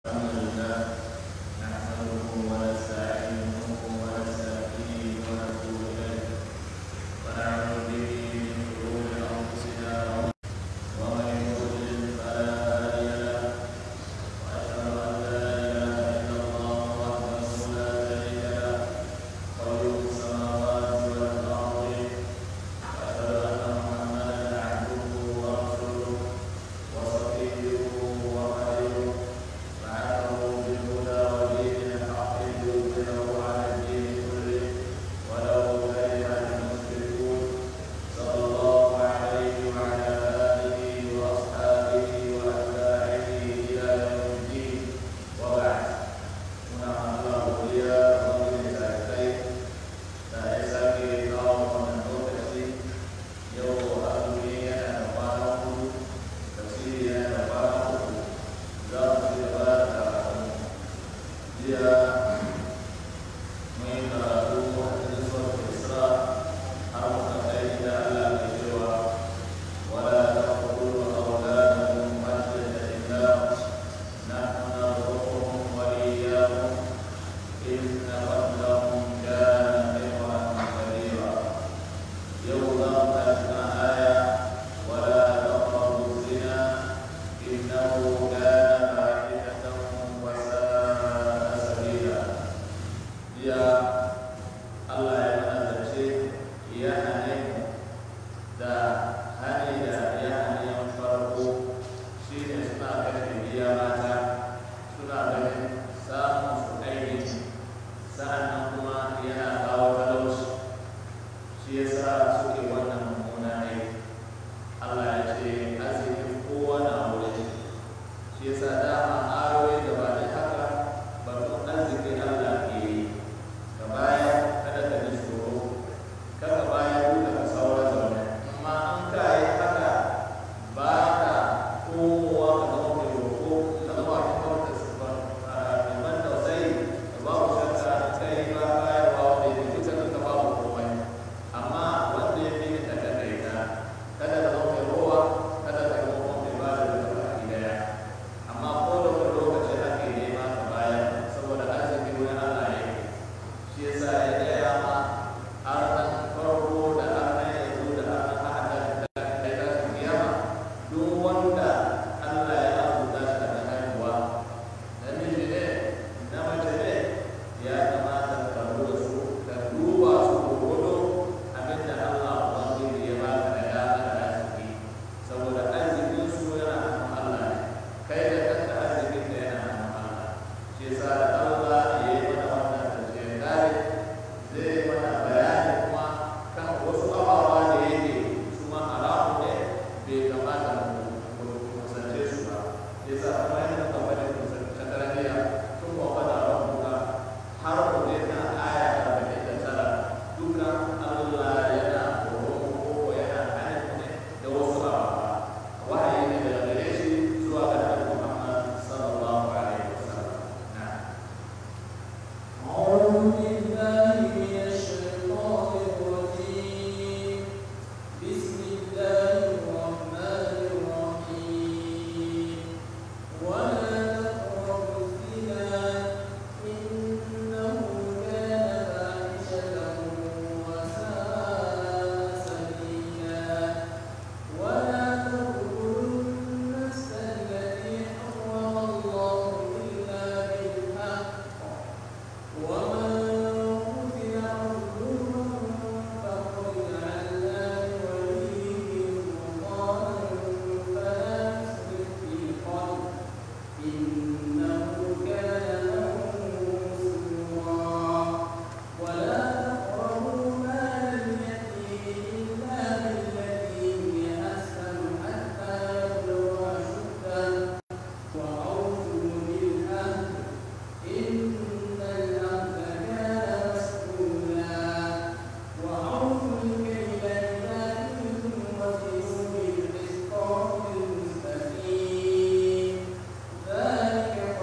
ذلك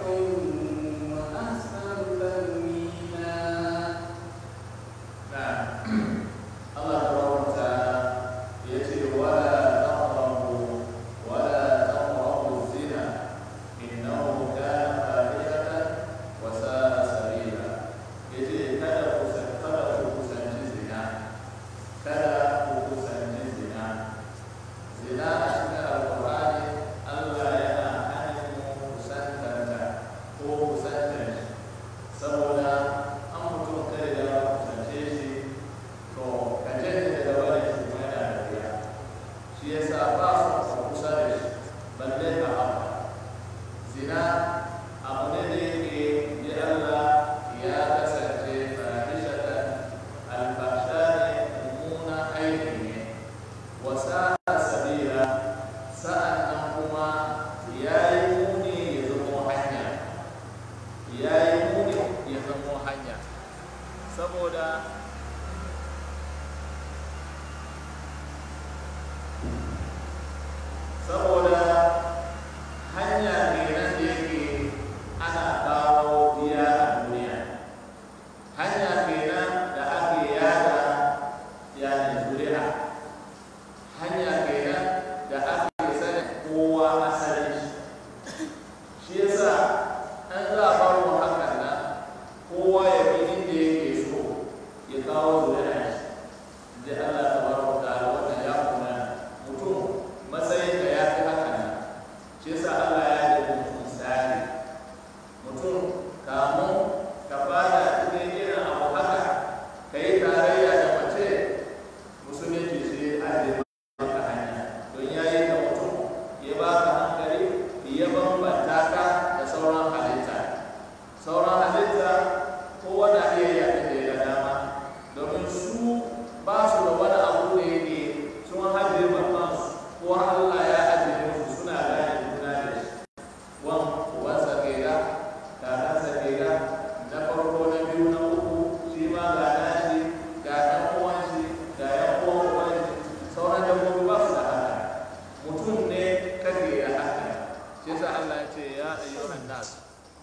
nas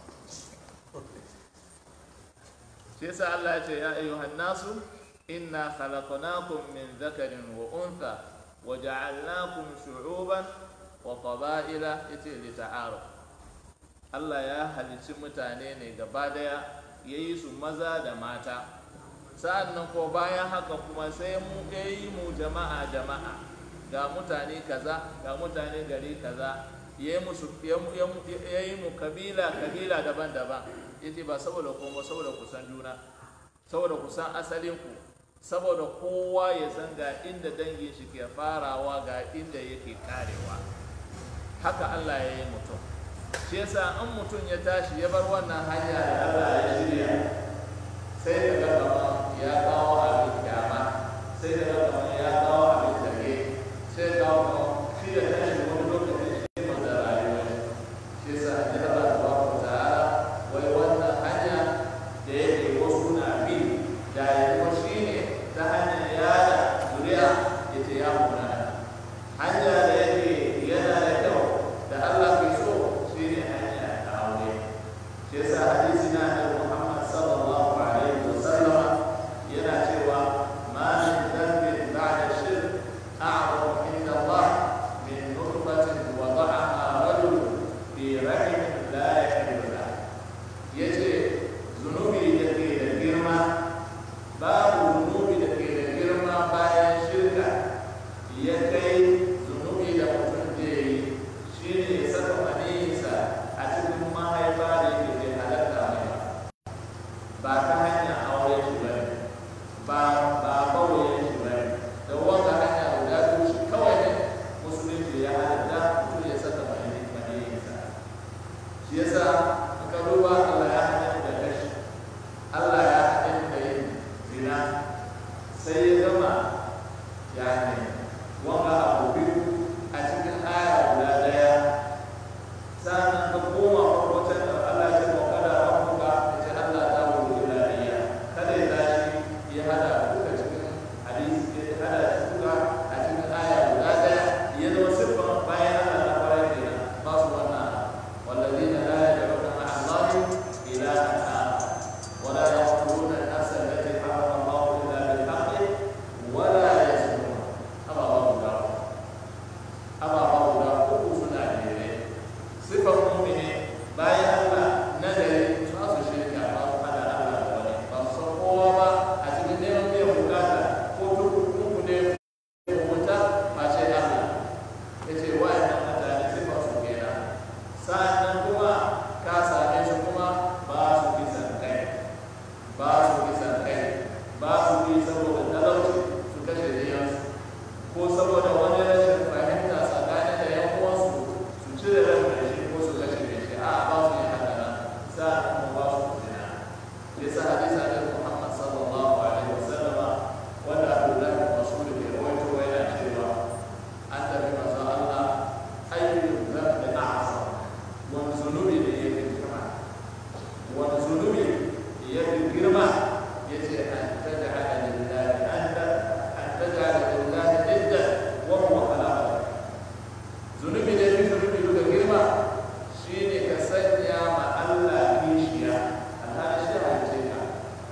shi yasa Allah ya ce ya ayyuhan nasu inna khalaqnakum min dhakarin wa untha wa ja'alnakum shu'uban wa qaba'ila yace li ta'aruf Allah ya halicci mutane ne gaba daya yayi su maza da mata sa'annan ko bayan haka kuma sai mu yayi mu jama'a jama'a ga mutane kaza ga mutane gari kaza yayi musu yayi mu kabila kabila daban-daban yace ba saboda kuma saboda kusan juna saboda kusan asalin ku saboda kowa ya san ga inda dangin shi ke farawa ga inda yake karewa haka Allah ya yi mutum shi yasa an mutum ya tashi ya bar wannan hanya da Allah ya shirya sai ka ga kamar ya kawo abin kyama sai ka ga kamar ya kawo abin tage sai ka kawo kamar shi da tashi wani lokacin shi ne da rayuwa shi yasa an ji Allah subhanahu wa ta'ala wai wannan hanya da yake wasu na bi da ya kuma shi ne ta hanyar yada zuriya ya ce ya muna hanya da yake yana da kyau da Allah ke so shi ne hanya ta aure shi yasa hadisi na da Muhammad sallallahu alaihi wa sallama yana cewa ma min dhanbin ba'da shirk a'zamu inda Allah min nutfatin wada'aha rajul fi rahimin la yahillu lahu yace zunubi da ke da girma babu zunubi da ke da girma bayan shirka ya kai zunubi da mutum da yi shi ne ya saka maniyinsa a cikin mahaifa da yake bai halatta mai ba ba ta hanyar aure shi ba ne ba ba kawai shi ba ne da wanda hanya guda biyu shi kawai ne musulunci ya halatta mutum ya saka maniyinsa shi yasa aka duba Allah ya hana da kashi Allah ya hana da yin zina sai ya zama yani wanga abu biyu a cikin aya guda daya sannan ka koma farkon da Allah ya ce wa kada rabbuka ya ce Allah ta wuce ilariya kada ya tashi ya hada duka cikin hadisi ya hada duka a cikin aya guda daya ya zama siffan bayan Allah ta fara kenan ba su wannan والذين لا يدعون مع الله إلها آخر ولا يقتلون النفس التي حرم الله إلا بالحق ولا يزنون أبا الله داود أبا الله داود سنة جيرين صفة مؤمنة باي الله نزل فاس الشركة فاس على الله ولي فاس صفوة أتمنى نيوم يوم كذا كتب كتب wuta face Allah ya ce wa'annan mutane sifa su kenan sa'annan kuma ka same su kuma ba su kisan kai ba su kisan kai ba su yi saboda talauci su kashe diyansu ko saboda wani rashin fahimta tsakanin da yan uwansu su cire ran mai shi ko su kashe mai shi a ba su yi haka nan sa'annan kuma ba su zina yasa hadisa da Muhammad sallallahu alaihi wasallama wanda Abdullahi bin Mas'ud ke rawaito yana cewa an tafi manzon Allah ayyul dhanbi a'zam wani zunubi ne ya fi girma wani zunubi ya fi girma ya ce an taj'ala lillahi anta an taj'ala lillahi idda wa huwa khalaqa zunubi ne ya fi zunubi duka girma shine ka sanya ma Allah kishiya alhali shi halice ka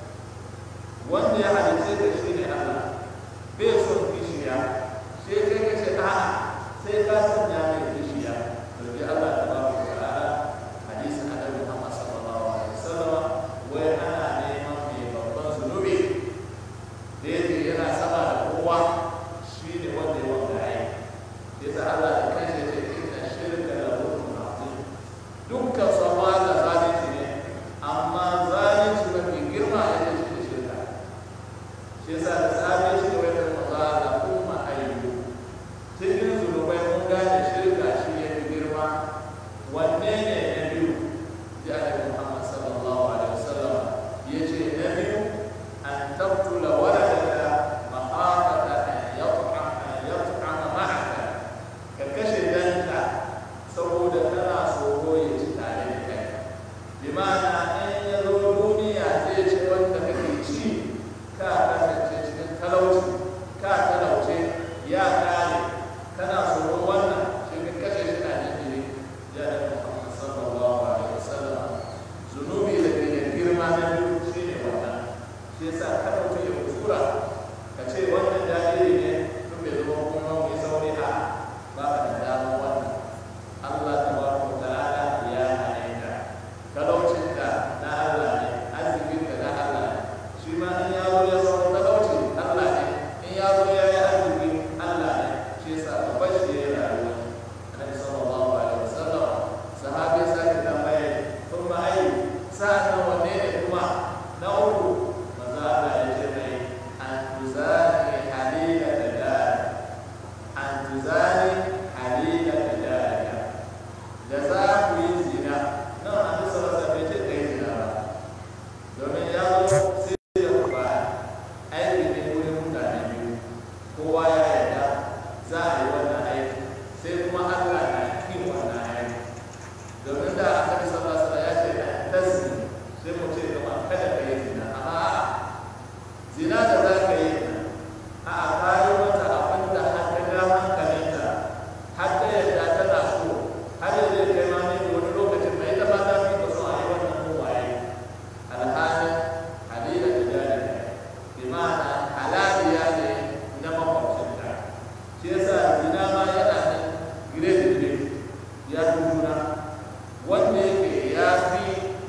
wanda ya halice ka shi ne Allah bai son kishiya sai kai ka ce a'a sai ka sanya mai kishiya domin Allah ta ba mu ta'ala hadisin annabi Muhammad sallallahu alaihi wasallam wai ana neman mai babban zunubi da yake yana sama da kowa shi ne wanda ya wanda ya yi yasa Allah da kanshi ya ce inna shirka la zulmun azim dukkan sama da zalunci ne amma zalunci mafi girma ya ce shi ne shirka shi yasa da safe shi ne wanda maza da kuma ayyu cikin zunubai mun gane shirka shi ya fi girma wanne ne na biyu ya da Muhammad sallallahu alaihi wasallam ya ce na biyu an tabtula waladaka mahafata an yat'ama an yat'ama ma'aka ka kashe danka saboda kana tsoro ya ci tare da kai bi ma'ana in ya zo duniya zai ce wanda kake ci ka kasance cikin talauci ka talauce ya kare kana tsoron wannan shi ka kashe shi na jinjiri ya da Muhammad sallallahu alaihi wasallam sa'annan wanne ne kuma na uku maza Allah ya ce mai an tuzani halila da jari an tuzani halila da jari da za ku yi zina nan an bisa rasa bai ce ka yi zina ba domin ya zo sai ya ba aiki ne wurin mutane biyu kowa ya yarda za a yi wannan aiki sai kuma Allah na kin wannan aiki domin da aka bi sallallahu alaihi ya ce tasbi sai mu ce kuma kada ka yi zina amma a'a zina da za ka yi a a kayi mata abin da har ka ga hankalinta har ta yadda tana so har ya zai kai ma ne wani lokacin mai ta mata fi ka so a yi wannan kowaye alhalin halila da jari bi ma'ana halaliya ne na makwabcinta shi yasa zina ma yana nan gire-gire ya fi juna wanda yake ya fi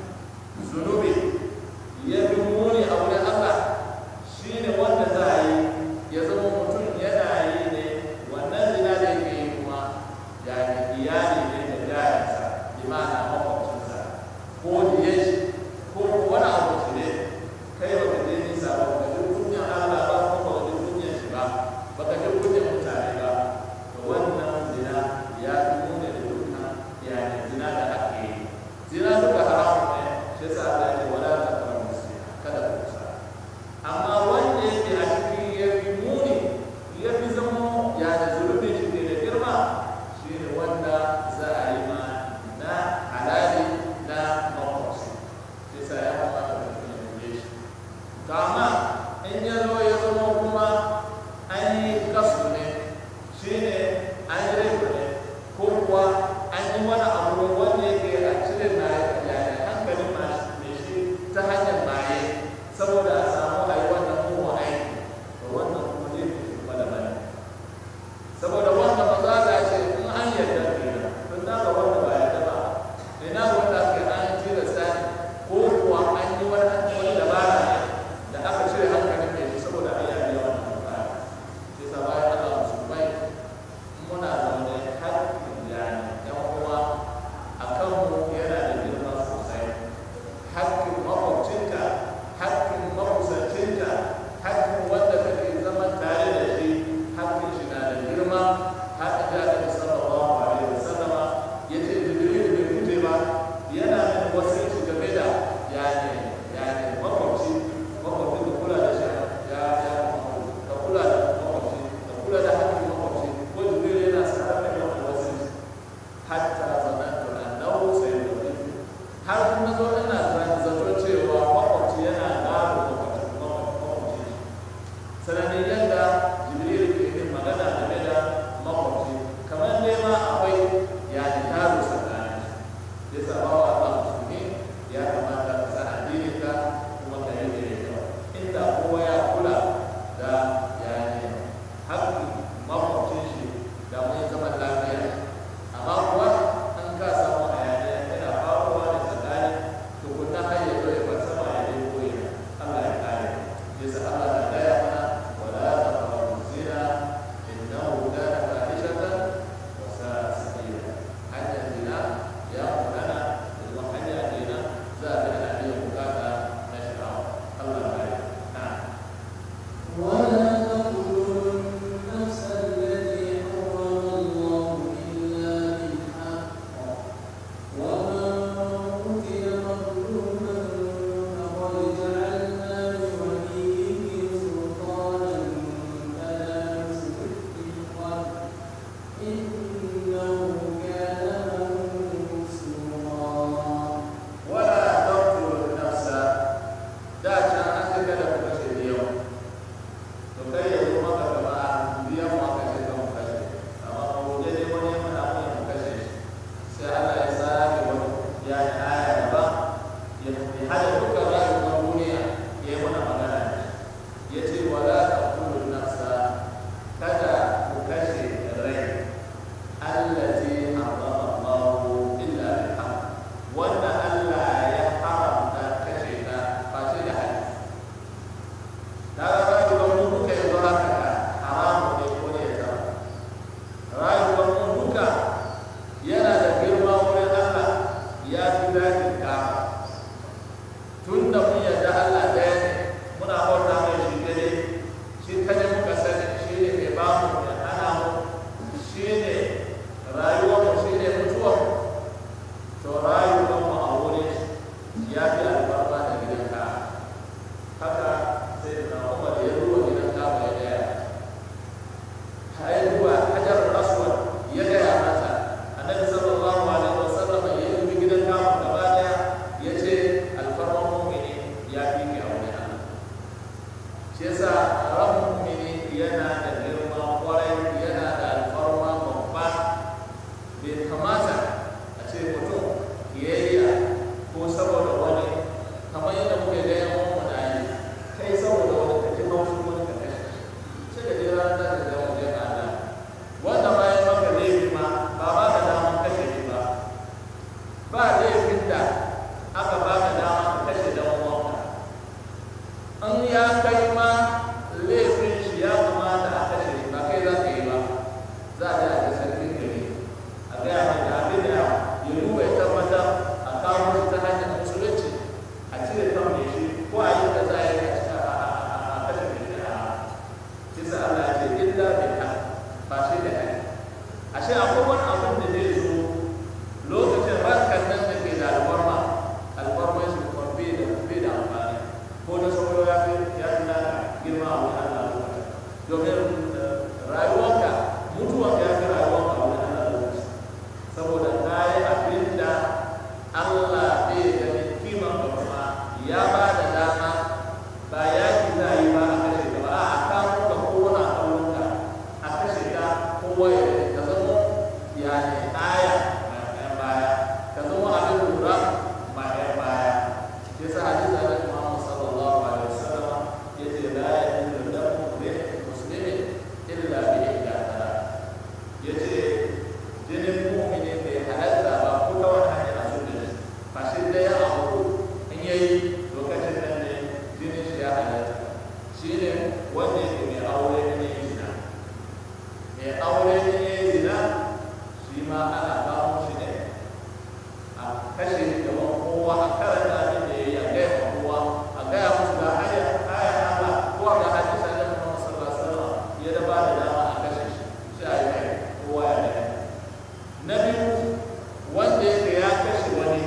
zunubi ya fi muni a wurin Allah shi ne wanda za a yi ya zama mutum yana yi ne wannan zina da yake yi kuma ya ne iyali ne da jarinsa imana makwabcinsa ko diye shi ko wani abu shi ne kai ba ka je nisa ba ka ji kunyan Allah ba ko ba ka ji kunyan shi ba ba ka ji kunyan mutane ba to wannan zina ya fi muni da dukkan yani zina da ake yi zina duka haramun ne shi yasa Allah ya ce wala taqrabu zina kada ku kusa amma wanda yake a cikin ya fi muni ya fi zama ya da zurfin shi ke da girma shi ne wanda za a yi ma na halali na makwabci shi yasa ya kamata mutum ya guje shi to amma in ya zo ya zama kuma an yi kasu ne shi ne an yi rai ne ko kuwa an yi wani abu wanda yake a cire na yaya hankalin mai shi ta hanyar maye saboda a samu a yi wannan mugun aiki to wannan kuma zai fi kuma da bane saboda wanda ba za a ce in an yarda kenan tun na ga wanda ba yarda ba ina wanda ake an tilasta ne ko kuwa an yi wani wani dabara ne da aka cire hankalin mai shi saboda a yi biya wannan bukata shi sa bayan Allah musulmai muna zaune har yani yan uwa a kanmu yana da girma sosai hakkin makwabcinka hakkin makusancinka hakkin wanda kake zaman tare da shi hakkin shi na da girma haka da aka sallallahu alaihi wasallama yace jibril bai fute ba yana da wasiki game da yani yani makwabci makwabci da kula da shi ya ya ka kula da makwabci ka kula da hakkin makwabci ko jibril yana sanar da yawan wasiki hatta zanantu annahu sayyidu har kuma zo ina zato cewa makwabci yana gado makwabci sanadin yadda jibril ke yin magana game da makwabci kamar dai ma akwai ya ji gado tsakanin ya sa bawa Allah musulmi ya kamata ka sa addinin ka kuma ka yi da kyau inda kowa ya kula da yani haƙƙin makwabcin shi da mun zaman lafiya amma kuwa an ka samu hayaniya yana faruwa da tsakani tukunna har ya zo ya bar sama ya dai koyi Allah ya kare yasa Allah na gaya mana wala taqrabu zina innahu kana fahishatan wa sa'a sabila hanyar zina ya munana da kuma hanya kenan za a ga biyan bukata na sha'awa Allah ya kare na'am ولا تقتلوا النفس التي حرم الله إلا بالحق ومن قتل مظلوما فقد جعلنا لوليه سلطانا فلا يسرف في القتل إنه كان منصورا ولا تقتلوا النفس da can an ce kada ku kashe da yau to kai ya zo maka gaba biya mu aka ce kan kashe amma ko je ne wani ya mana mun mu kashe shi sai Allah ya sake wani ya yi aya gaba ya ya hada dukkan rayuwar duniya ya yi mana magana ya ce wala taqtulun nafsa kada ku kashe rai allati harrama Allah illa bil haqq wanda Allah ya haramta kashe ta face da haƙƙi ta ga rayuwar mu duka yanzu haka da haramu ne ko ne ya zama rayuwar mu duka yana da girma wurin Allah ya fi daɗin kama ya fi alfarma da gidan ka haka sai na umar ya ruwa gidan ka mai daya har ruwa hajar aswad ya gaya mata annabi sallallahu alaihi wasallam ya yi gidan ka gaba daya ya ce alfarman mu'mini ya fi ki a wurin Allah shi yasa ran mu'mini yana da girma kwarai yana da alfarma babba bai kamata a ce mutum kiyayya ko saboda wani kamar yadda muke ga yan uwan na yi kai saboda wani ka ji haushin wani ka kashe sai da jira za ka ga waje ka Allah wanda ma ya maka laifi ma ba ba ka daman kashe shi ba ba laifin da aka ba ka dama ka kashe dan uwanka an ya kai ma laifin shi ya kamata a kashe shi ba kai za ka yi ba za a ji a ga sarkin gari a gaya mai da abin da ya duba ya tabbatar a kawo shi ta hanyar musulunci a cire kan mai shi ko a yi da za a yi a cika a kashe mai shi a kisa Allah ya ce illa bil haq ba shi da haq ashe akwai wani abin da zai zo lokacin rankan nan da ke da alfarma alfarma shi kuma bai da bai da amfani ko da sauro ya fi ya fi na girma a wani Allah lokacin domin rayuwarka mutuwarka ya fi rayuwarka a wani Allah lokacin saboda ta yi abin da Allah bai gani kiman ka kuma ya ba da dama ba ya ki za yi ba a kashe ka ba a kawo ka kowane a kawunka a kashe ka kowa ya ka zama ya ne aya ma ɗan baya ka zama abin lura ma ɗan baya shi yasa hadisi da Muhammad sallallahu alaihi wasallam yace la yahillu damu muslimin illa bi ihda yace jinin mu'mini bai halatta ba ko ta wani hanyar a sun da ba shi da ya abu in yayi lokacin nan ne jinin shi ya halatta shi ne wanda yake mai aure ne ya zina mai aure ne ya zina shi ma ana kawo shi ne a kashe shi gaban kowa a karanta abin da ya yi a gaya ma kowa a gaya musu ga hanyar hanyar Allah ko ga hadisi da Muhammad sallallahu alaihi wasallam ya da ba da dama a kashe shi shi a yi mai kowa ya gaya na biyu wanda yake ya kashe wani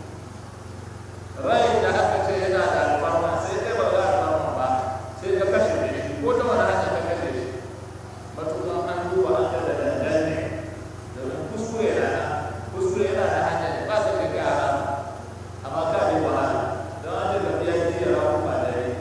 rai da aka ce yana da alfarma sai kai ba za alfarma ba sai ka kashe mai shi ko ta wani hanya ka kashe shi matuƙan an duba an ga da dandan ne domin kuskure na nan kuskure yana da hanya ne ba ka kai gara amma ka bi wahala don an daga biya jiya rawa ba da rai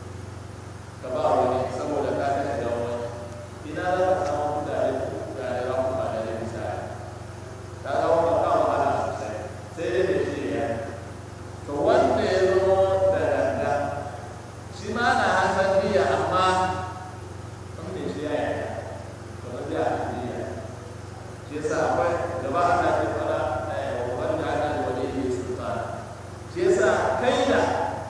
ka ba wani saboda ka kashe dan wani ina za ka samu mutane da rawa ba da rai misali ta ga wani ka wahala sosai sai dai da shi ya to wanda ya zama da danga shi ma na hasan niyya amma in bai shi ya yi kamar da a niyya shi yasa akwai gaba ana ce fara wanda ana da wani yi sultana shi yasa kai da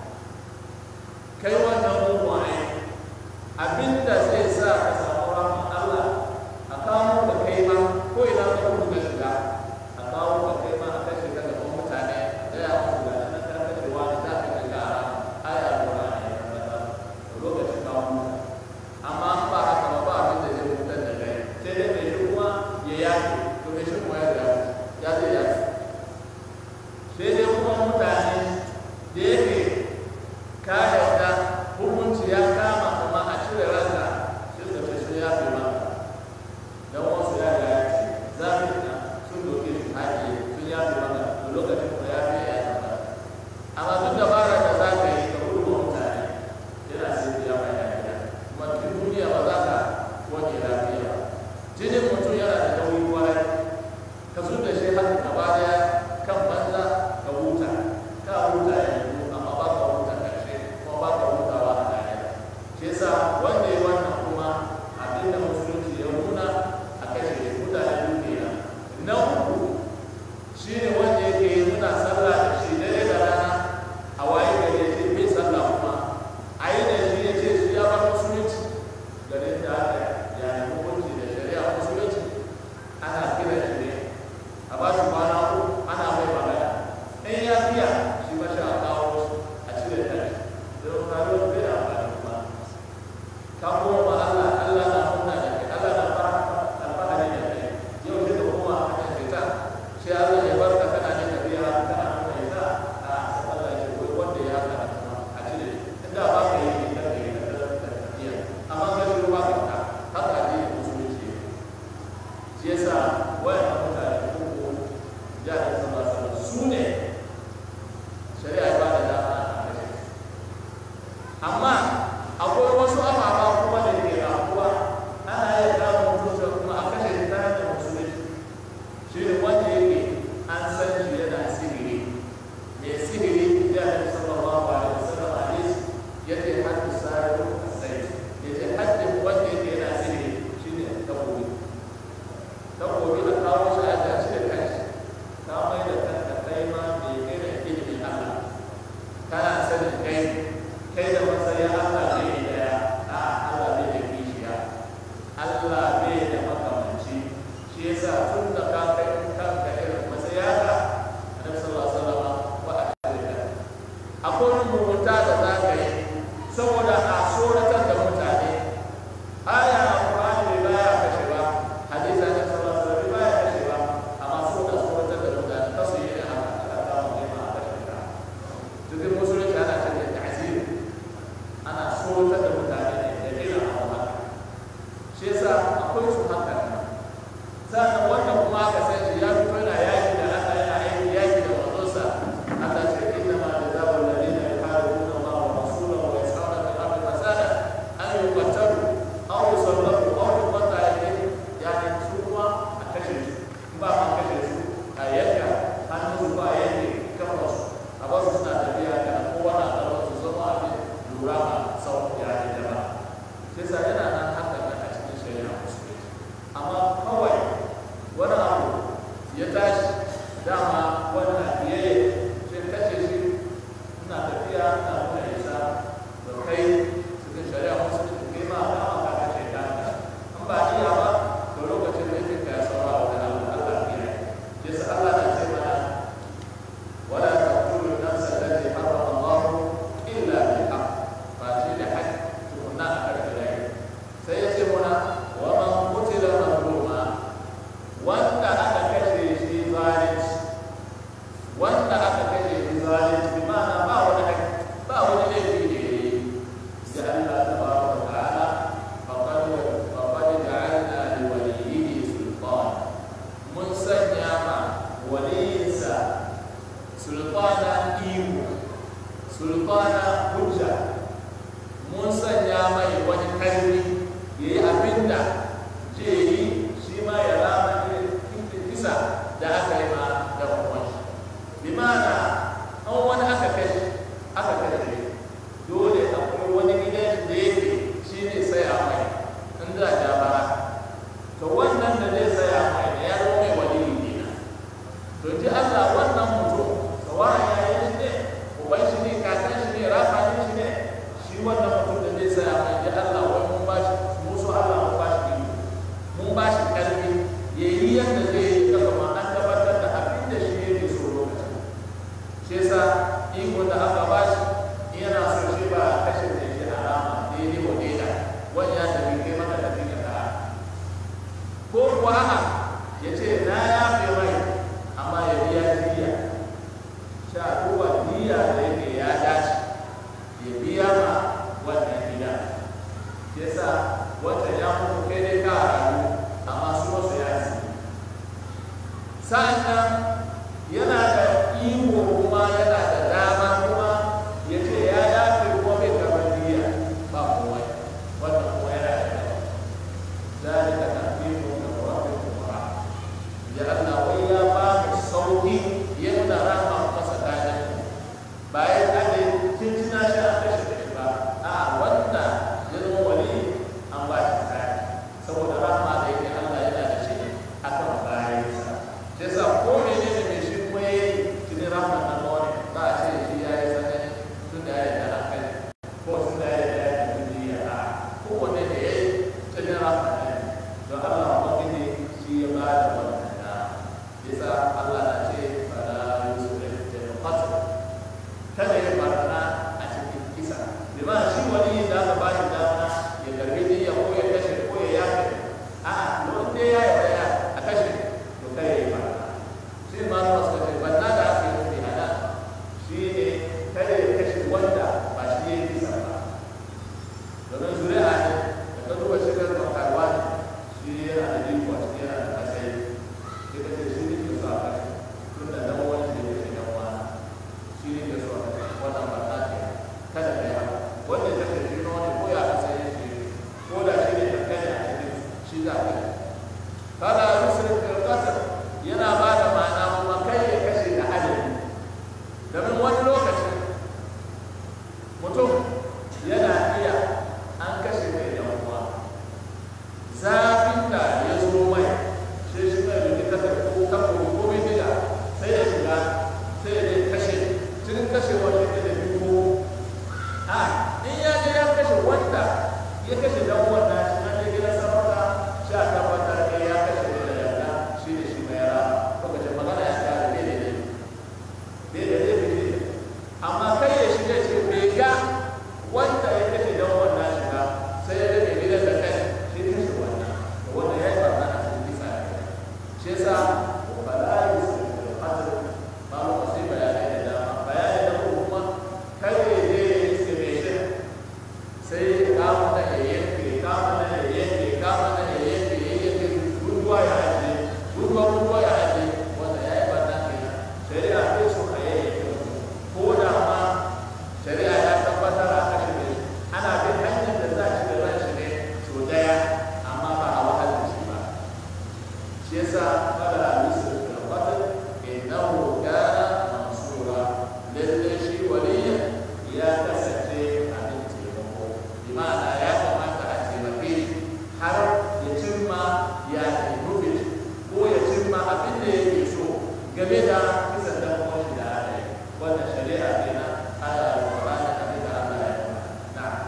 kai wannan mugun aiki abinda zai sa ka samu rahman Allah a kawo da kai ma ko ina ka kudu ka shiga a kawo ka kai ma a kashe ka gaban mutane da ya mutu ga nan ka kashe wani za ka ga gara aya Qur'ani ya tabbata lokacin ka mutu amma an ba haka ba ba abin da zai mutar da kai sai dai mai shi kuma ya yaki to mai shi kuma ya zai ya zai yaki sai dai kuma mutane da yake ka yarda hukunci ya kama kuma a cire ranka sai ka ce sun yafe maka dan wasu ya ga ya ce zafi na sun doke shi haƙi sun yafe maka to lokacin kuma ya fi ya tabbata amma duk dabara da za ka yi ka gudu wa mutane yana sai ya mai lafiya kuma duk duniya ba za ka wani lafiya ba jinin mutum yana da nauyi kwarai ka zo da shi haka gaba daya kan banza ka huta ka huta yanzu amma ba ka huta karshe kuma ba ka hutawa a lahira shi yasa wanda ya wannan kuma abin da musulunci ya nuna a kashe shi mutane duk kenan na uku shi ne wanda yake muna sallah da shi dare da rana a kai da matsayin Allah bai da daya a Allah bai da kishiya Allah bai da makamanci shi yasa tun da ka kai kanka irin matsaya ka Annabi sallallahu alaihi wasallam wa alaihi akwai rubuta da za ka yi saboda a tsoratar da mutane aya a Qur'ani bai baya kashe ba hadisi Annabi sallallahu alaihi wasallam bai baya kashe ba amma saboda tsoratar da mutane kasu yi da haka Allah ta mu ma a kashe ka cikin musulunci ana cewa ta'zir ana tsoratar da mutane ne da irin abu haka shi yasa akwai su haka sannan wanda kuma aka san shi ya fito yana yaki da Allah yana aiki yaki da manzonsa Allah ce inna ma jazaa'u alladhina yuharibuna Allah wa rasulahu wa yas'una fil ardi fasada an yuqtalu aw yusallabu aw yuqta aydihim yani su kuma a kashe su in ba ma kashe su a yanka hannun su ba yanke kafa su a ba su suna tafiya da kowa na tsaron su zama abin lura ma sau ya yi jama'a sai sa yana nan haka nan a cikin shari'a musulunci amma kawai wani abu ya tashi dama wannan biyayya sai kace shi ina tafiya ina nuna isa da kai cikin shari'a musulunci kai ma dama ka kace ta an ba iya ba to lokacin da yake kai saura wa kana Allah biya yasa Allah na ce mana wala taqtulu nafsa allati harrama Allah illa bil haqq fa shi da haqq tukunna a karkare sai ya ce muna wa man qutila mazluma wanda aka kashe shi zalunci wanda aka kashe shi zalunci bi ma'ana ba wani haƙƙi ba wani laifi da ya yi da Allah tabaraka wa ta'ala faqad faqad ja'alna li waliyyihi sultan mun sanya ma waliyinsa sultana iko sultana hujja mun sanya mai wani ƙarfi ya yi abin da zai yi shi ma ya rama irin kisa da aka yi ma da kuma bi ma'ana an wani aka kashe aka kashe dole akwai wani gidan da yake shi ne saya mai in za a bara to wannan da zai saya mai da ya zama mai waliyi kenan to ji Allah wannan mutum sawa ya yi shi ne uban shi ne kakan shi ne rafa shi ne shi wannan mutum da zai saya mai ji Allah wai mun ba shi musu Allah mun ba shi iko mun ba shi karfi ya yi yadda zai yi kaga ma an tabbatar da abin da shi yake so lokacin shi yasa iko da aka ba shi in yana so shi ba kashe da shi alama daidai wa daida wani ya tafi kai maka tafi ka ta ko kuwa a'a ya ce na yafe mai amma ya biya diya sha duba diya da yake ya dace ya biya ma wannan gida shi yasa wata ya mutu kai dai ka rayu amma su wasu ya ci sa'annan yana da iko kuma yana da dama kuma ya ce ya yafe kuma bai karɓar diya ba komai wannan kuma yana da dama ذلك تخفيف من ربكم kashe dan uwan nashi an je gidan sarauta sha tabbatar ne ya kashe ne da yarda shi ne shi mai rama lokacin magana ya kare bai da laifi bai da laifi ne amma kai ya shiga ce bai ga wanda ya kashe dan uwan nashi ba sai ya ga mai gidan da kai shi ne kashe wannan wanda ya yi barna a cikin kisa ya kai shi yasa bala yi su da fatar ba mu sai bayanai da dama bayanai da kuma kai ya je ya yi estimation sai kama na ya yanke kama na ya yanke kama na ya yanke ya yanke ruwa ya aje ruwa ruwa ya aje wanda ya yi barna kenan shari'a bai so a yanke ko da ma shari'a ya tabbatar a kashe ne ana bin hanyar da za a ci da ran shi ne so daya amma ba a wahalar shi ba shi yasa fara alisu da fatar innahu kana mansura lalle shi waliya ya kasance abin taimako bi ma'ana ya kamata a taimake shi har ya cimma ya nufi ko ya cimma abin da yake so game da kisan dan uwan shi da aka yi wannan shari'a kenan aya alqur'ani abin da Allah ya yi na'am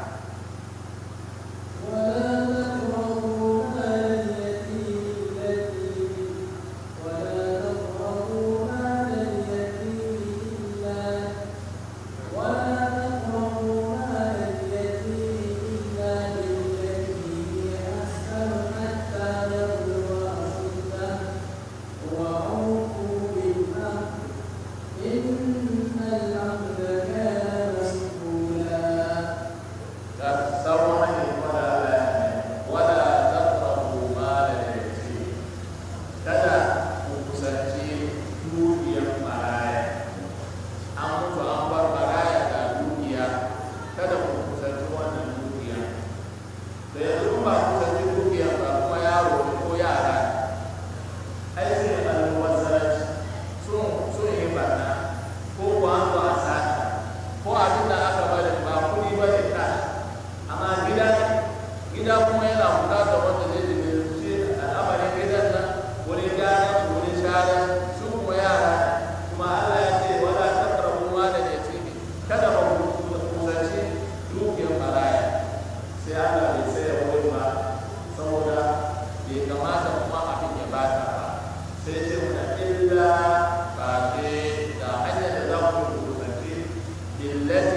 ولا تقربوا مال اليتيم التي ولا تقربوا مال اليتيم إلا ولا تقربوا مال اليتيم إلا بالتي هي أحسن حتى يبلغ أشده وأوفوا بالعهد إن العهد كان مسؤولا sauran hanyar wala wala taqrabu mal al-yatim kada ku kusanci dukiyar maraya an mutu an bar maraya ga dukiya kada ku kusanci wannan dukiya da yanzu ba kusanci dukiya ba kuma yaro ne ko yara ai sai alwasaranci sun sun yi barna ko ko an zo a sata ko abin da aka bari ba kuɗi ba ne kashi amma gida gida kuma yana bukatar wanda zai jibirci al'amarin gidan nan wurin gane wurin share su kuma yara kuma Allah ya ce wala taqrabu ma da yatimi kada ba ku kusanci dukiyar maraya sai Allah bai sai ya wurin ba saboda bai kamata kuma abin ya bata ba sai ce muna illa ba ke da hanyar da za ku kusanci illati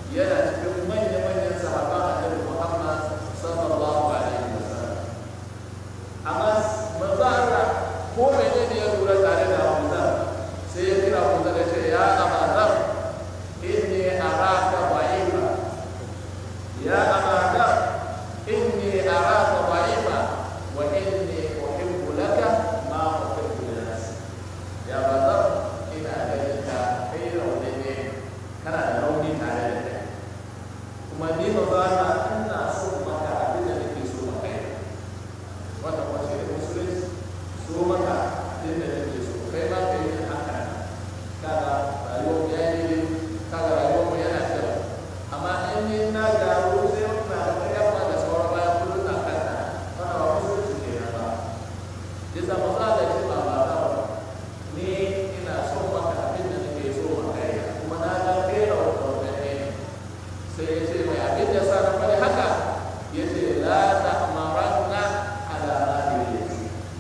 yana cikin manya-manyan sahaba annabi Muhammad sallallahu alaihi wasallam amma manzo Allah ko menene ya lura tare da Abu Dhar sai ya kira Abu Dhar ya ce ya Abu Dhar inni araka dha'ifa ya Abu Dhar inni araka dha'ifa wa inni uhibbu laka ma uhibbu li nafsi ya Abu Dhar ina ganin ka kai rauni ne kana da rauni tare da kai kuma ni ba za na ina so maka abin da nake so maka yi wanda kuma shi ne musulunci so maka abin da nake so kai ma ka yi haka kaga rayuwar ya yi ne kaga rayuwar mu yana kyau amma in ni na gyaru sai na da yamma da sauran bayan kullum na kanta wannan ba musulunci ke nan ba yasa maza da shi ba ba ba ni ina so maka abin da nake so maka yi kuma na ga kai rauni ne sai ya ce mai abin da sa na faɗi haka ya ce la ta amaranna ala rahilati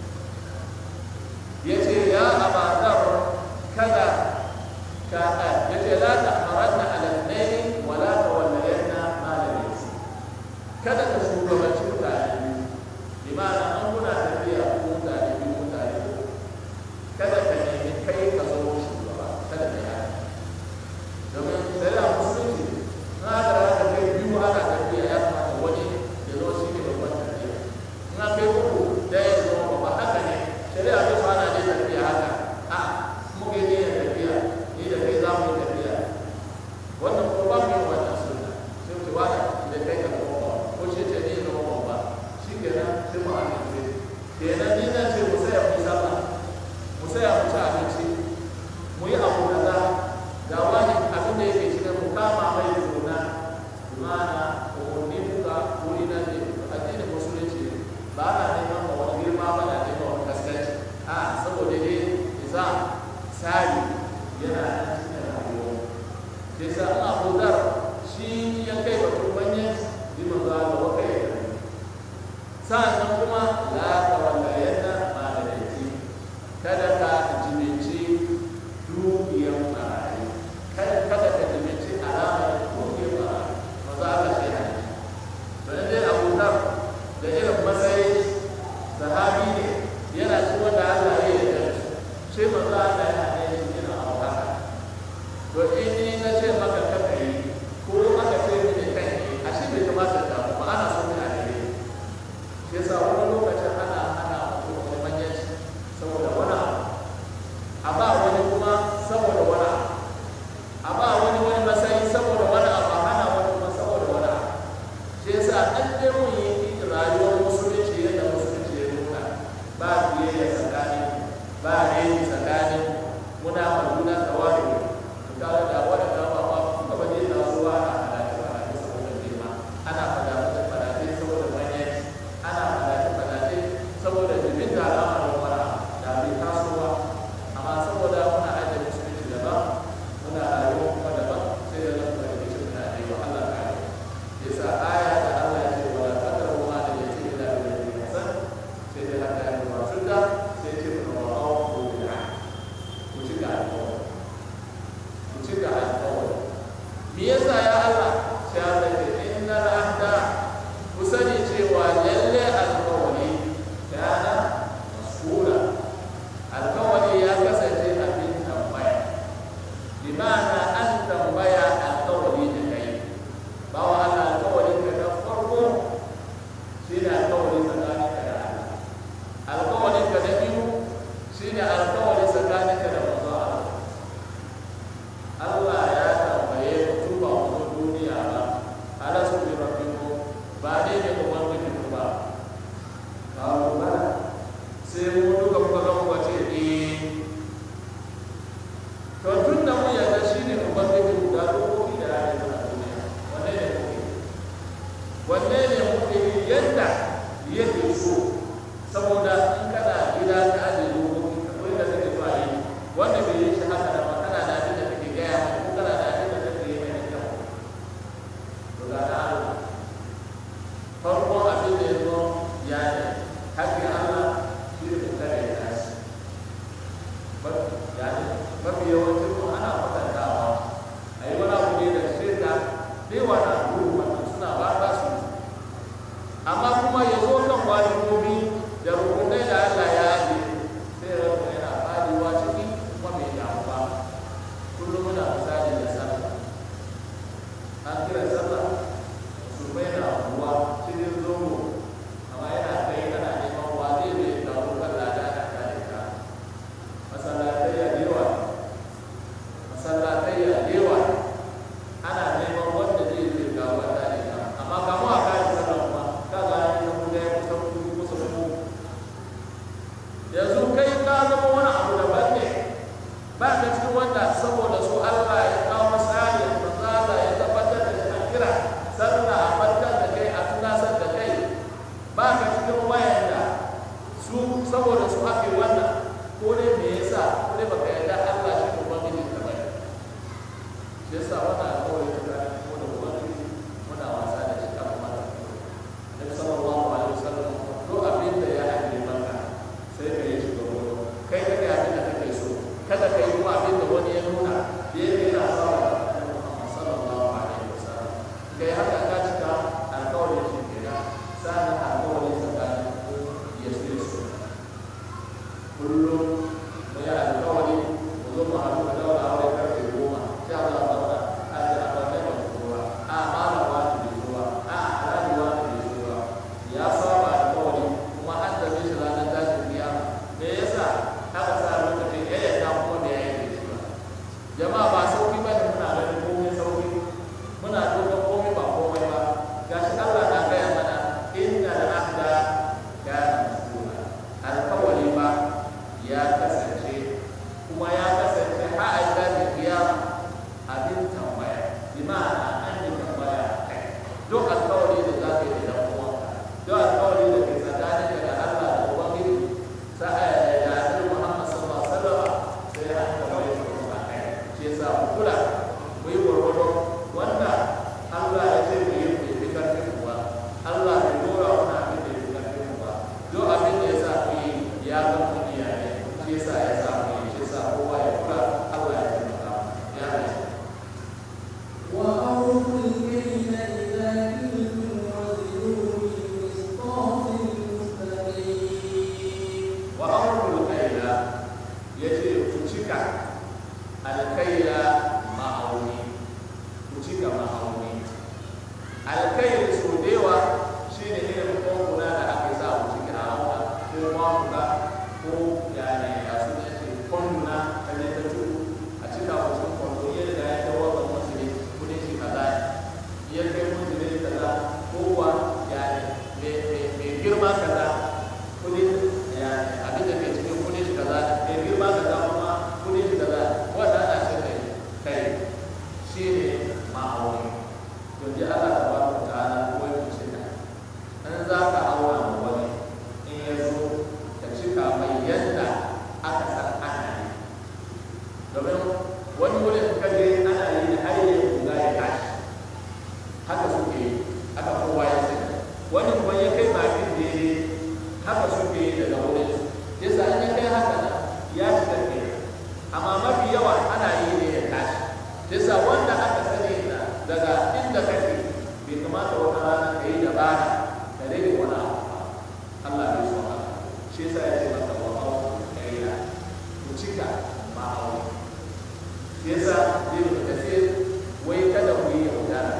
ya ce ya abadar kada ka ya ce la ta amaranna ala naini wa la ta wallayanna ala yasi kada ka shugabanci mutane biyu bi ma'ana an kuna tafiya ko mutane biyu mutane biyu kada ka nemi kai ka zama shugaba kada ka yi haka domin shari'a musulunci na da haka kai biyu ana tafiya ya kamata wani ya zo shi ne babban tafiya in aka yi uku da ya zo babba haka ne shari'a bai so ana ne tafiya haka a muka yi ne tafiya ni da kai za mu yi tafiya wannan ko ba mu yi wannan suna sai mu ce wani da kai ka zama babba ko shi ce ni zama babba shi kenan sai mu amince kenan ni zan ce mu saya mu sallah mu saya mu ci abinci mu yi abu kaza ga wani abin da yake cikin mu kama mai juna imana umarni muka wuri na ne addinin musulunci ba na neman ma wani girma ba na neman wani kaskanci a saboda dai isa tsari yana nan cikin rayuwa sai sa an abu dar shi ya kai ba kurbanyen liman za da waka ya kai sa'annan kuma la ta wallayenna ma da laifi kada ka jibinci dukiyar marayu kada kada ka jibinci alamar dukiyar marayu maza ka an kira sallah musulmai na ruwa cikin zomo amma yana kai ana neman wa zai zai taro kan lada na kare ka masallatai ya yawa masallatai ya yawa ana neman wanda zai zai kawo a tare ka amma kamu a kare sallah kuma ka ga ni na kuda ya kusa kudu kusa kudu yanzu kai ka zama wani abu daban ne ba ka cikin wanda saboda su Allah ya kawo misali manzala ya tabbatar da shi a kira sallah a farkar da kai a tunasar da kai ba ka cikin wayanda su saboda su ake wannan ko dai me yasa ko dai baka yarda Allah shi ne ubangiji ka bane shi yasa wannan alƙawari ta kare mu da ubangiji muna wasa da shi kafin mata Nabi sallallahu alaihi wasallam duk abin da ya ajiye maka sai ka yi shi ga wani kai ka ga abin da kake so kada ka yi kuma abin da wani ya nuna da ya yana sawa da Annabi Muhammad sallallahu alaihi wasallam kai haka ka cika alƙawarin shi kenan sa'an alƙawarin tsakanin Yesu Yesu kullum mu yi alƙawari mu zo mu haɗu da daura aure karfe goma sha za a zauna a ji a ɓarnar da kowa a malama da bai zuwa a alajuwa da bai zuwa ya saba alƙawari kuma an tafi shi ranar tashin kiyama me yasa aka sa lokacin ya yarda kuma bai yi da shi ba jama'a ba sauki ba ne muna ganin komai sauki muna dogon komai ba komai ba gashi Allah na gaya mana inna al-ahda kana mas'ula alkawari ba ya kasance kuma ya kasance har a tashi kiyama abin tambaya bi ma'ana an yi tambaya a kai duk alkawari da za ka yi da dan uwanka duk alkawari da ke tsakaninka da Allah da Ubangiji sa'a da Annabi Muhammad sallallahu alaihi wasallam sai an tambaye ka kuma kai shi yasa mu kula mu yi gwargwado wanda Allah ya ce mu yi bai fi karfin kuwa Allah bai dora wani abin da ya fi karfin kuwa duk abin da ya sa mu yi ya ga mu iyaye shi yasa ya sa mu yi shi yasa kowa ya kula Allah ya taimaka mu ya ne وأوفوا الكيل إذا كلتم وزنوا بالقسطاس المستقيم wa amrul kaila yace ku cika alkaila ma'auni ku cika ma'auni alkail so dewa shine irin koguna da ake sa ku cika a auna ko kwamuna ko yani a suna ce kwanduna ta ne ta tudu a cika mutum kwando yadda ya kai wa ban wasu ne kudin shi kaza ne ya kai mutum ne kaza ko kuwa yani mai girma kaza kudin yani abin da ke cikin kudin shi kaza ne mai girma kaza kuma kudin shi kaza wanda ana ce kai kai shi ne ma'auni to ji Allah ta ba ku ta'ala ko ya cika in za ka auna ma wani in ya zo ka cika mai yadda aka san ana yi domin wani wurin ka je ana yi da har yi guga ya tashi haka suke yi haka kowa ya sani wani kuma ya kai bakin daidai haka suke yi daga wurin su yasa in ya kai haka nan ya shiga ke amma mafi yawa ana yi ne ya tashi yasa wanda aka sani na daga inda kake bai kamata wata rana ka yi dabara ka rage wani abu ba Allah bai so haka shi yasa ya ce maka wa awu kaila ku cika ma'auni shi yasa ibn kasir wai kada ku yi yaudara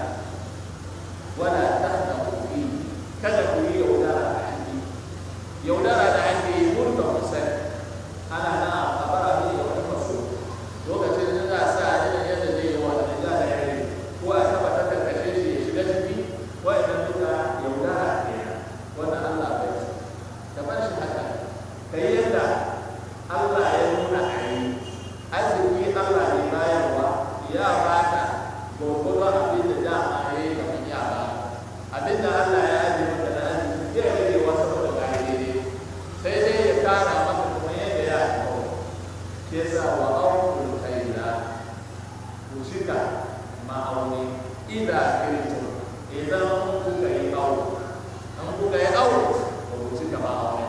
wala tahnaku fi kada ku yi yaudara a ciki yaudara da ake yi murka musai ana na a bara ne da wani maso lokacin da za a sa irin yadda zai yi wa da za da yare ko a taba ta karkashe shi ya shiga ciki wa'annan duka yaudara ne wannan Allah bai so kamar shi haka kai yadda Allah ya nuna a yi arziki Allah ne bayarwa ya baka gwargwadon abin da dama ya yi kamar ya ba abin da Allah ya ajiye maka da arziki zai rage wasu saboda gari daidai sai dai ya kara maka kuma yadda ya yi kawai ke sa wa aukul kaila ku cika ma'auni idan kirito idan kuka yi awo an kuka yi awo ba ku cika ma'auni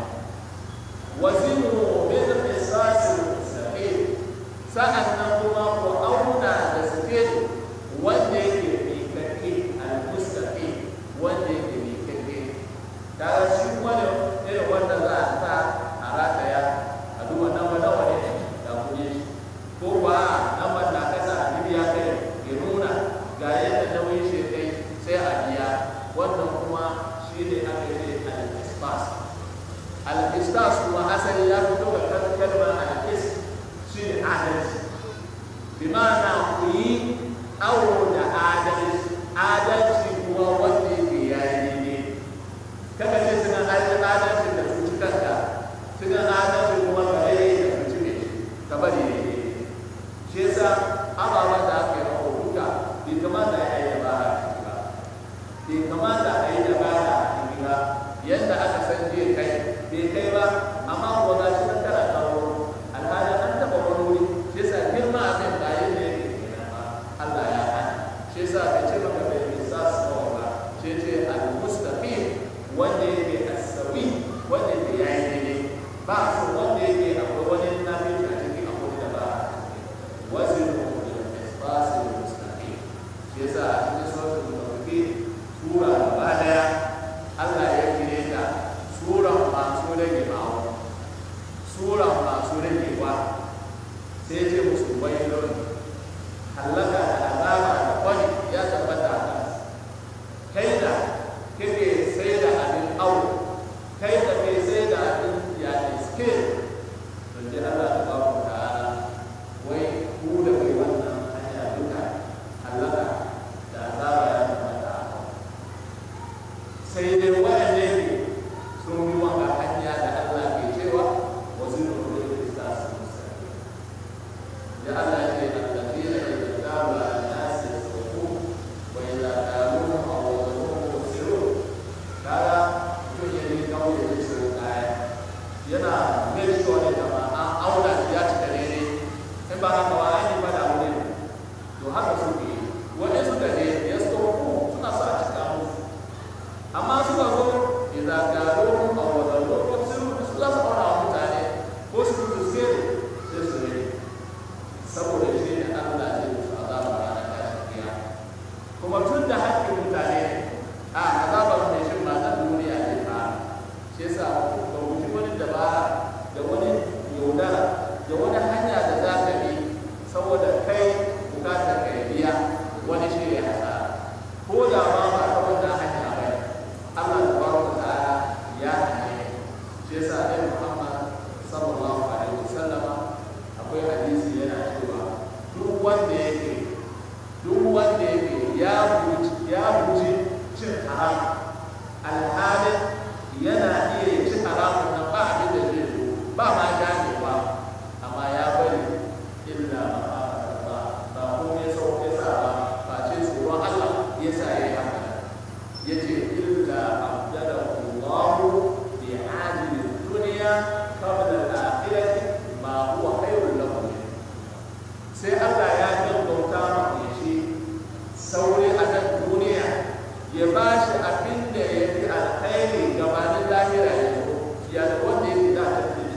wazinu min qisasil mustaqim sa'annan kuma ku auna da sikeli wanda yake miƙaƙe al-mustaqim wanda yake miƙaƙe da shi kuma ne irin wanda za a sa a rataya a duba nawa nawa ne da kuɗi shi ko kuwa naman na kasa a bibiya kai ya nuna ga yadda nauyin shi wannan kuma shi ne aka yi al-istas al-istas kuma asali ya fito da kalmar al-is shi ne adalci bi ma'ana ku yi awo da adalci adalci kuma wanda yake yayi daidai kaka ce suna adalci da cuci kanka suna adalci kuma ka rai da cuci ne ka bari daidai shi yasa ababen da aka yi mako duka bai kamata ya yi dabara a ciki ba bai kamata a yi dabara a ciki ba yadda aka san zai kai bai kai ba amma ko ga shi nan kana kawo alhali an taɓa wani wuri shi yasa girma abin ba yadda yake kenan ba Allah ya hana shi yasa ka ce maka bai bisa sawa ba shi ce al-mustaqim wanda yake as-sawi wanda yake yayi daidai ba su wanda yake akwai wani nafi a ciki akwai da ba wazin الإخلاص المستقيم shi yasa a cikin suratul mutaffifin sura gaba daya Allah ya kire ta suran masu rage ma'auni suran masu ragewa sai ce musu bayyana halaka da azaba da kwani ya tabbata a kan kai da kake sai da abin awo kai da kai sai da abin yaƙi skill don ji Allah ta ba ku ta'ala wai ku da kai wannan hanya duka halaka da azaba ya tabbata a kan sai dai waɗanda yake sun bi wanga hanya da Allah ke cewa wasu nufin da su musa ya Allah ce allazina yatajabu an-nas yasrufu wa idza qalu aw wazanuhu yusirun kaga mutum ya yi kauye da su kaya yana make sure ne da ma an auna shi ya cika daidai in ba haka wa ai ba da wuri to haka suke yi wani suka je ya suru suna sa a cika musu amma suka zo idza qalu aw wazanuhu yusirun su za su auna wa mutane ko su su sai sai su rage saboda shi ne Allah zai musu azaba ranar tashin kiyama kuma tun da haƙƙin mutane ne a azabar mai shin ma na duniya ne fa shi yasa ka guji wani dabara da wani yaudara da wani hanya da za ka bi saboda kai bukatar ka ya biya wani shi ya hasara ko da ma ba ta wannan hanya ba Allah tabaraka ta'ala ya hane shi yasa dai Muhammad sallallahu alaihi wasallama akwai hadisi yana cewa duk wanda yake duk wanda yake ya guji ya guji cin haram alhalin yana iya cin haramun nan ba abin da zai zo ba ma ganewa amma ya bari illa ma ba ba ko ya sau ya sa ba ba ce tsoron Allah ya sa ya yi haka ya ce illa abdalahu Allahu bi ajli dunya qabla al-akhirati ma huwa khairul lahu sai Allah ya gaggauta ma shi saurayi a nan duniya ya ba shi abin da ya fi alkhairi gabanin lahira ya zo ya da wanda ya fi da ta fi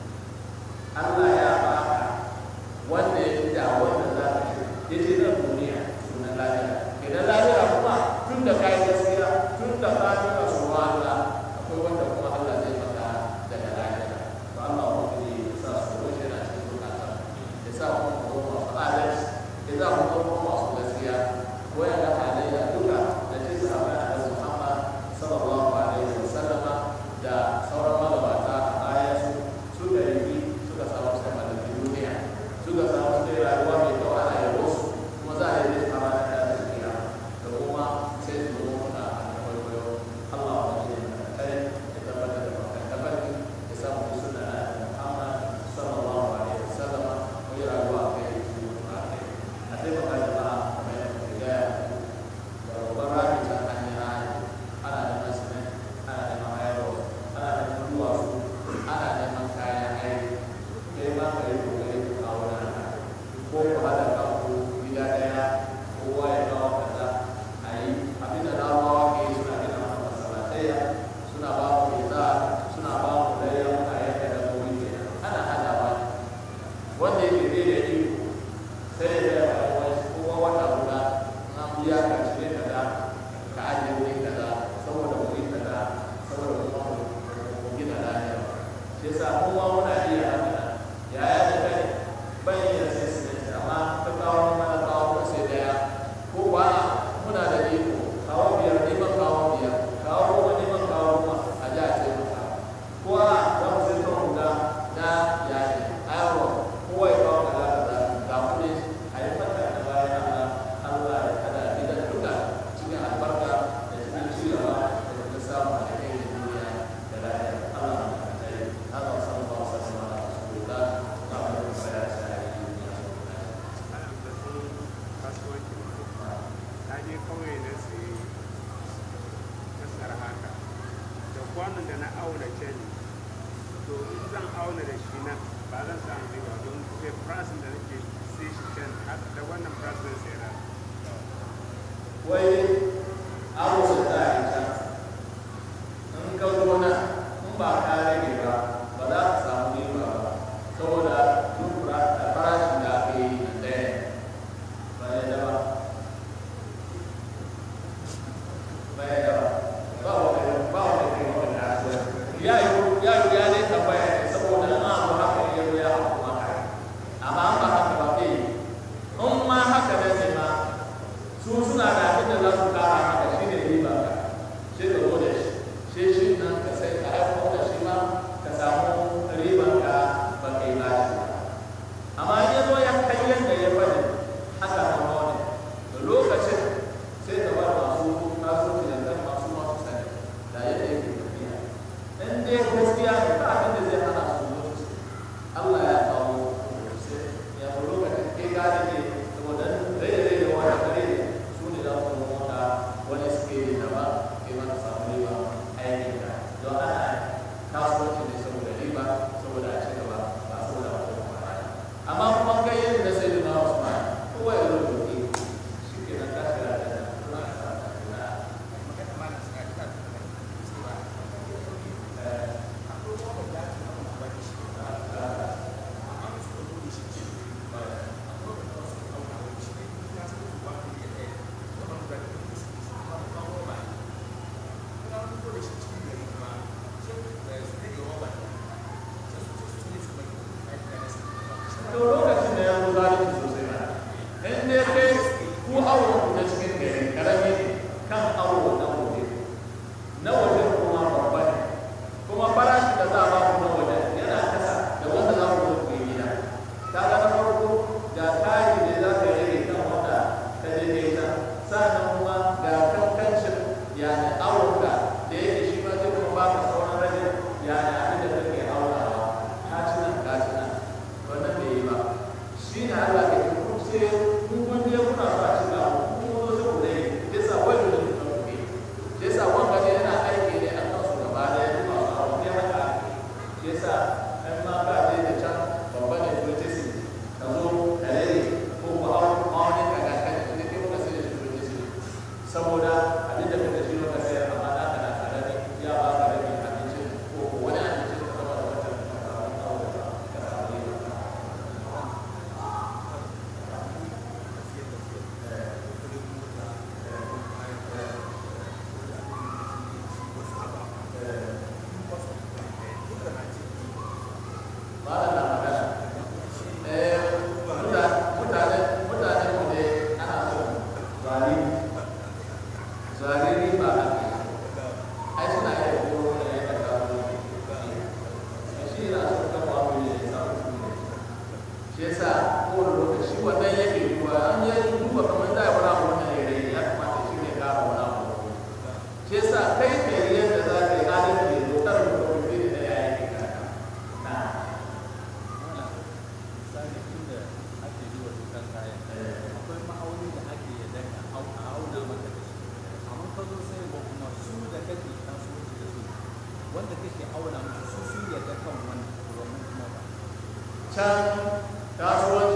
Allah ya ba ka wanda ya fi da wanda za ka shi ya ce nan duniya sunan lahira idan lahira kuma tun da kayi gaskiya tun da ka fi kasuwa Allah akwai wanda kuma Allah zai maka daga lahira to Allah wani ya sa su roshi na cikin zukatan ya sa kuma ku zama masu adalci ya sa ku zama masu gaskiya waya da halayya duka da ce sahabai a nan Muhammad sallallahu alaihi wa sallama da sauran magabata a baya su suka yi suka samu sai malamin duniya suka samu sai rayuwa mai kyau ana yabo su kuma za a yi zai fara da ta tafiya da kuma sai su zo muna a kwaikwayo Allah wa ne kai ya tabbatar da bakan tabbaki ya samu suna na Muhammad sallallahu alaihi wa sallama ko yi rayuwa a kai su a kai a taimaka jama'a kamar yadda ku gaya da babban rami ta hanyar ana neman simen ana neman hayarwa ana neman duwatsu ana neman kayan aiki kai ma ka yi kokari ka kawo na haka ko ku haɗa kanku gida ɗaya kowa ya kawo kaza a yi abin da larabawa ke yi suna gina mana masalatayya suna ba mu iza suna ba mu layya muna yanka da gobe kenan ana haɗawa ne wanda yake bai da iko sai ya gaya wa wani kowa wata guda na biya ka cire kaza ka ajiye wuri kaza saboda wuri kaza saboda kuma mu gina lafiya shi yasa kowa muna iya haka nan yaya da kai ban iya sai su ne amma ka kawo mana kawo ka sai daya ko ba muna da iko kawo biyar ne ban kawo wannan da na auna can to in zan auna da shi nan ba zan samu riba don sai price da nake sai shi can haka da wannan price zan sai na wai abu da za a yi can in ka zo nan in ba ka rage ba ba za ka samu riba ba saboda duk ra- da farashin da aka yi na ɗaya ba ya da ba ba ya da ba ba wanda ba wanda ke wanda na so ya yi ya yi ya dai tambaya ne saboda in an abu haka ya zo ya haku maka amma an ba haka ba bai yi in ma haka ne ne ma su suna da abin da za su kara maka shi ne riba ka sai ka zo da shi sai shi nan ka sai ka haifo da shi ma ka samu riban ka ba kai ba shi ba amma in ya zo ya kai yadda ya faɗi haka nan ma wani da lokacin sai ka bar masu kasuwanci da kan masu masu sani da yadda yake tafiya in dai gaskiya ne ba abin da zai hana su zo su Allah ya kawo sai ya fi lokacin kai ka rage saboda rage rage wani kare ne su ne za su mota wani suke yi da ba kai ma ka samu riba aikin ka don ana kasuwanci ne saboda riba saboda a ci gaba ba saboda wata kuma amma kuma kai yin da sai da na Usman kowa ya rubuta shi ke nan ka shiga da nan kuma ka samu na magana ma na saka ta cewa eh, akwai wanda da ake auna ba da shi amma su ka zo da shi ke akwai wanda wasu auna ba da shi ne ya san su ba ku iya ɗaya wannan da ke da su su ba ku kawo ba kuma wani ko da shi cikin gari kuma sai da su ne ga waban sai su ce su ne su bai aiki da su to lokacin da ya zo zalunci sosai ba in dai kai ku awo ku na cikin gari karami ne kan awo na waje na waje kuma babba ne kuma farashi da za a ba ku na waje yana kasa da wanda za ku zo ku yi gida kaga na farko ga kari ne za ka rage kan wanda ka je kai ta sannan kuma ga kankancin yani awon ka da yake shi ma zai kuma baka sauran rage yani abin da kake aunawa ka ci nan ka ci nan wannan bai yi ba shi ne Allah ke kuma sai kun kun je kuna so a cikin abu kun zo sai ku rage yasa wani da ku ɗauke yasa wanda ne yana aiki ne a kansu gaba da ya kuma su abu ne haka yasa ɗan ma ka je da can babba ne turtisi ka zo ka rage ko ku hau mawani ka ga kan da ke muka sai da shi turtisi saboda abin da kuka shi muka sayar amma na kana tare da ya ba ka rage abincin ko ko wani abincin ka zama da wata ka samu aure ka samu riba malam na magana eh mutane mutane mutane mu ne ana so zari zari riba ai suna iya koro da ya kasa ne shi yana so kan wa mu ne samu su ne shi yasa kowane lokaci wannan yake duba an yi duba kamar da ya wani abu wannan ya rage ya kamata shi ne kara wani abu shi yasa kai ka yi yadda za ka yi adalci ya zo kar mutum ne da ya yi kanka na misali inda ake yi wa dokar kayan akwai ma'auni da ake yadda ka au- a auna maka da shi amma ka zo sai ba kuma su da kake kasuwanci da su wanda kake auna musu su sun yadda kan wannan wannan kuma ba can kasuwanci